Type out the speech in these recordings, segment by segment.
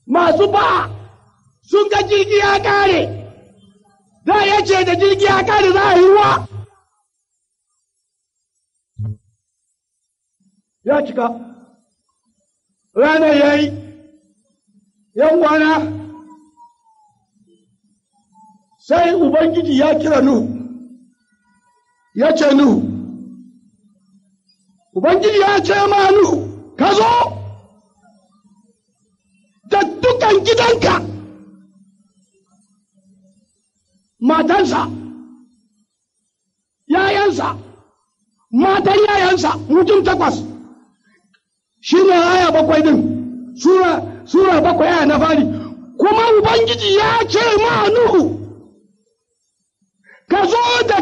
masu ba sun ga jirgi ya kare da ya ce da jirgi ya kare za a yi ruwa ya cika ranar ya yi yan wana sai ubangiji ya kira nuhu ya ce nuhu ubangiji ya ce ma nuhu ka zo da dukan gidanka matansa yayansa matan yayansa mutum takwas shi ne aya bakwai din sura sura bakwai aya na fari kuma ubangiji ya ce ma nuhu ka zo da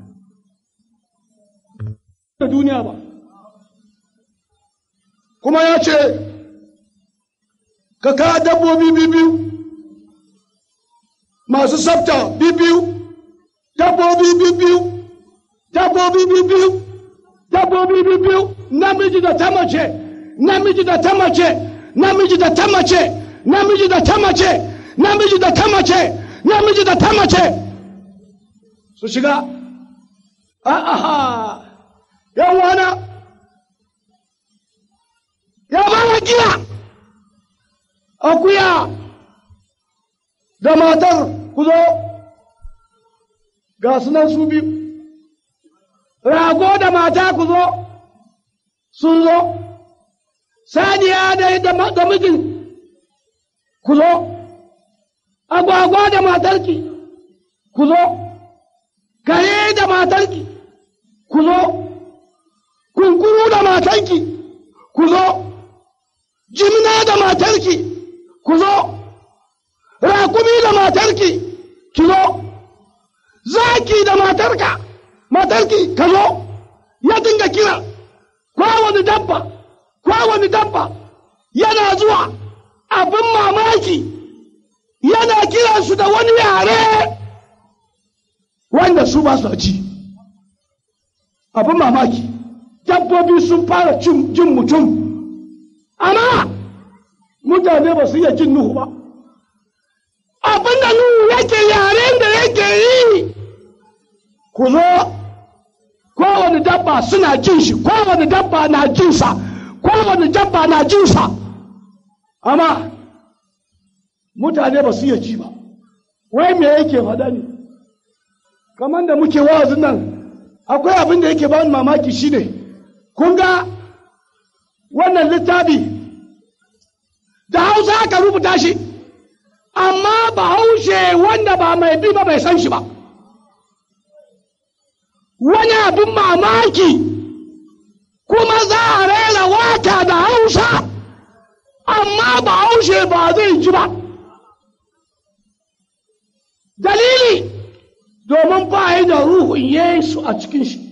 da duniya ba kuma ya ce ka ka dabbobi biyu masu sabta biyu dabbobi biyu dabbobi biyu dabbobi biyu namiji da ta mace namiji da ta mace namiji da ta mace namiji da ta mace namiji da ta mace namiji da ta mace su shiga a'a yan wana ya ba giya akuya da matar ku zo ga sunan su biyu rago da mata ku zo sun zo saniya da da mijin ku zo agwagwa da matarki ku zo kare da matarki ku zo kunkuru da matarki ku zo jimna da matarki ku zo rakumi da matarki ki zo zaki da matarka matarki ka zo ya dinga kira kowane dabba kowane dabba yana zuwa abin mamaki yana kiransu da wani yare wanda su ba su ji abin mamaki dabbobi sun fara jin mutum amma mutane ba su iya jin nuhu ba abin da nuhu yake yaren da yake yi ku zo kowane dabba suna jin shi kowane dabba na jinsa kowane dabba na jinsa amma mutane ba su iya ji ba wai me yake faɗa ne kamar da muke wa'azin nan akwai abin da yake bani mamaki shine kun ga wannan littafi da hausa aka rubuta shi amma bahaushe wanda ba mai bi ba bai san shi ba wani abin mamaki kuma za a rera waka da hausa amma bahaushe ba zai ji ba dalili domin ba yi da ruhun yesu a cikin shi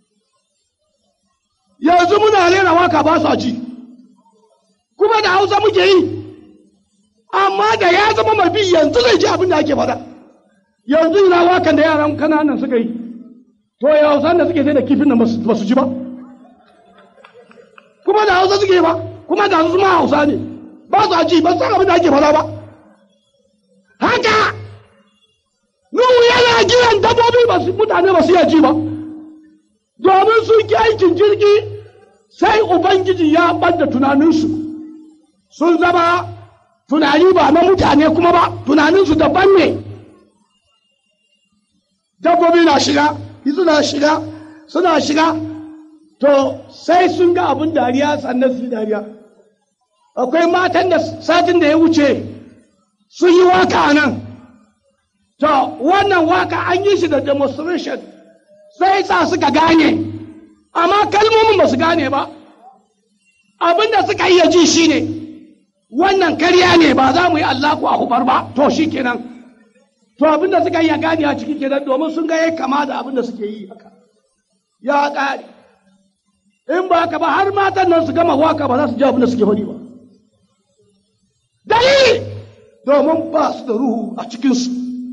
yanzu muna rera waka ba su ji kuma da hausa muke yi amma da ya zama mafi yanzu zai ji abin da ake faɗa yanzu ina wakan da yaran kananan suka yi to ya hausa da suke sai da kifin nan ba su ji ba kuma da hausa suke ba kuma da su ma hausa ne ba su ji ba san abin da ake faɗa ba haka nuhu yana kiran dabbobi ba su mutane ba su iya ji ba domin sun ki aikin jirgi sai ubangiji ya ɓadda tunaninsu sun zama tunani ba na mutane kuma ba tunaninsu daban ne dabbobi na shiga suna shiga suna shiga to sai sun ga abin dariya sannan su dariya akwai matan da satin da ya wuce sun yi waka a nan to wannan waka an yi shi da demonstration sai sa suka gane amma kalmomin ba su gane ba abin da suka iya ji shine ne wannan karya ne ba za mu yi Allahu akbar ba to shi kenan to abin da suka yi gani a ciki kenan domin sun ga yayi kama da abin da suke yi haka ya ƙare in ba haka ba har matan nan su gama waka ba za su ji abin da suke faɗi ba dalili domin ba su da ruhu a cikinsu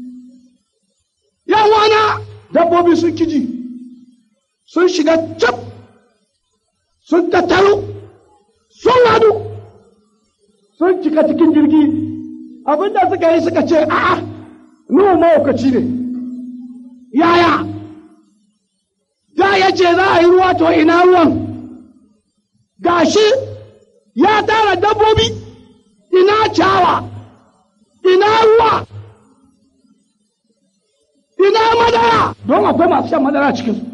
yawana dabbobi sun kiji sun shiga cap sun tattaro sun hadu sun cika cikin jirgi abinda suka yi suka ce a'a nuhu mahaukaci ne yaya da ya ce za a yi ruwa to ina ruwan gashi ya tara dabbobi ina cawa ina ruwa ina madara don akwai masu shan madara cikinsu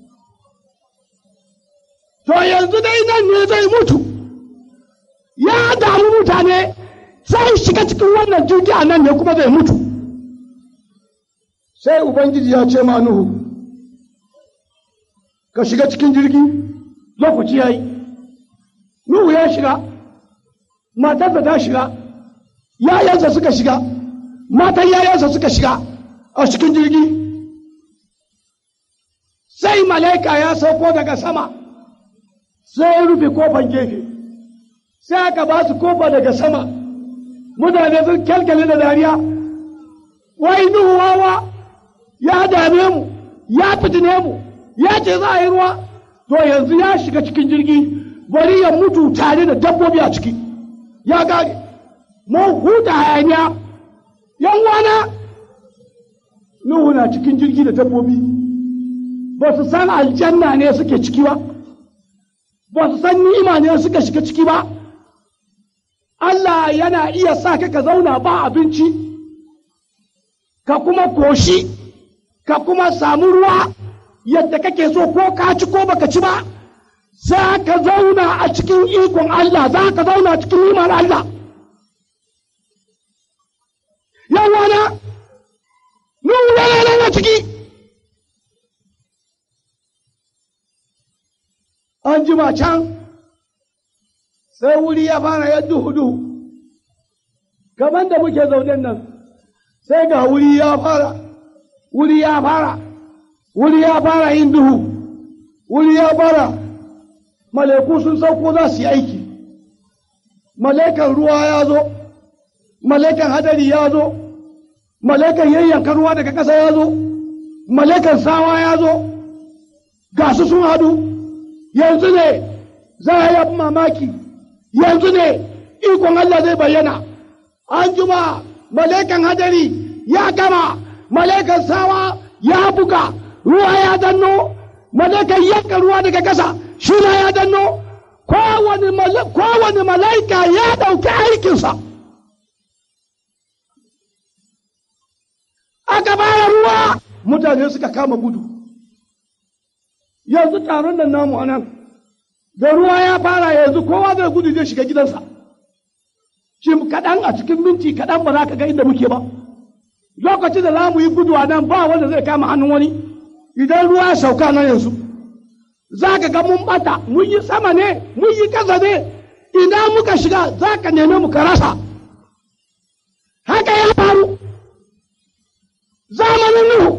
to yanzu dai nan ne zai mutu ya damu mutane sai shiga cikin wannan jirgi a nan ne kuma zai mutu sai ubangiji ya ce ma nuhu ka shiga cikin jirgi lokaci ya yi nuhu ya shiga matarsa ta shiga yayansa suka shiga matan yayansa suka shiga a cikin jirgi sai malaika ya sauko daga sama sai ya rufe kofar gefe sai aka ba su kofa daga sama mutane sun kyalkyale da dariya wai nuhu wawa ya dame mu ya fitine mu ya ce za a yi ruwa to yanzu ya shiga cikin jirgi bari ya mutu tare da dabbobi a ciki ya gane mun huta hayaniya yan wana nuhu na cikin jirgi da dabbobi ba su san aljanna ne suke ciki ba ba su san ni'ima ne suka shiga ciki ba Allah yana iya sa ka ka zauna ba abinci ka kuma koshi ka kuma samu ruwa yadda kake so ko ka ci ko baka ci ba za ka zauna a cikin ikon Allah za ka zauna a cikin ni'imar Allah yawana nuhu yana nan a ciki an jima can sai wuri ya fara ya duhu duhu kamar da muke zaunen nan sai ga wuri ya fara wuri ya fara wuri ya fara yin duhu wuri ya fara malaiku sun sauko za su yi aiki malaikan ruwa ya zo malaikan hadari ya zo malaikan yayyanka ruwa daga ƙasa ya zo malaikan sawa ya zo ga su sun hadu yanzu ne za a yi mamaki yanzu ne ikon Allah zai bayyana an juma malaikan hadari ya gama malaikan sawa ya buga ruwa ya danno malaikan yanka ruwa daga ƙasa shi ya danno kowane malaika ya ɗauki aikinsa aka bara ruwa mutane suka kama gudu yanzu taron nan namu a nan da ruwa ya fara yanzu kowa zai gudu zai shiga gidansa shi kaɗan a cikin minti kaɗan ba za ka ga inda muke ba lokacin da za mu yi gudu a nan ba wanda zai kama hannun wani idan ruwa ya sauka nan yanzu za ka ga mun bata mun yi sama ne mun yi ƙasa ne idan muka shiga za ka neme mu ka rasa haka ya faru zamanin nuhu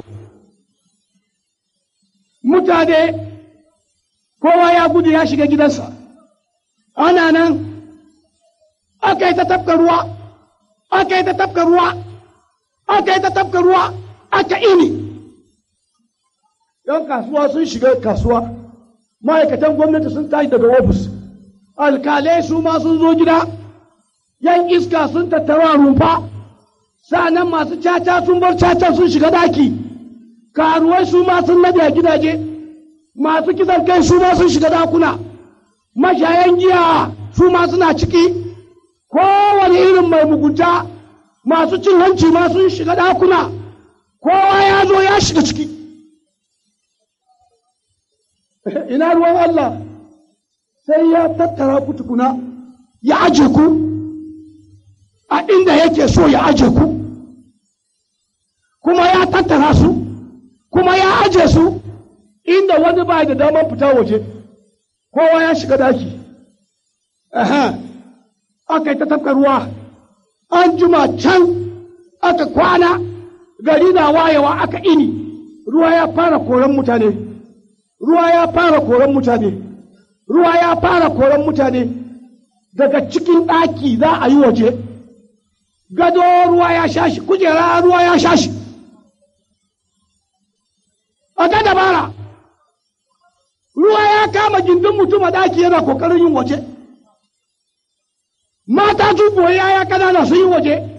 mutane kowa ya gudu ya shiga gidansa ana nan aka yi ta tafka ruwa aka yi ta tafka ruwa aka yi ta tafka ruwa aka ini yan kasuwa sun shiga kasuwa ma'aikatan gwamnati sun tashi daga ofis alkalai su ma sun zo gida yan iska sun tattara rumfa sa'annan masu caca sun bar caca sun shiga daki karuwai su ma sun nade a gidaje masu kisan kai su ma sun shiga dakuna mashayan giya su ma suna ciki kowane irin mai mugunta masu cin hanci ma sun shiga dakuna kowa ya zo ya shiga ciki ina ruwan Allah sai ya tattara ku tukuna ya aje ku a inda yake so ya aje ku kuma ya tattara su kuma ya aje su inda wani ba da damar fita waje kowa ya shiga daki aka yi ta tafka ruwa an juma can aka kwana gari na wayewa aka ini ruwa ya fara koran mutane ruwa ya fara koran mutane ruwa ya fara koran mutane daga cikin ɗaki za a yi waje gado ruwa ya shashi kujera ruwa ya shashi a ga dabara ruwa ya kama gindin mutum a ɗaki yana kokarin yin waje mata su koyi yaya kanana sun yi waje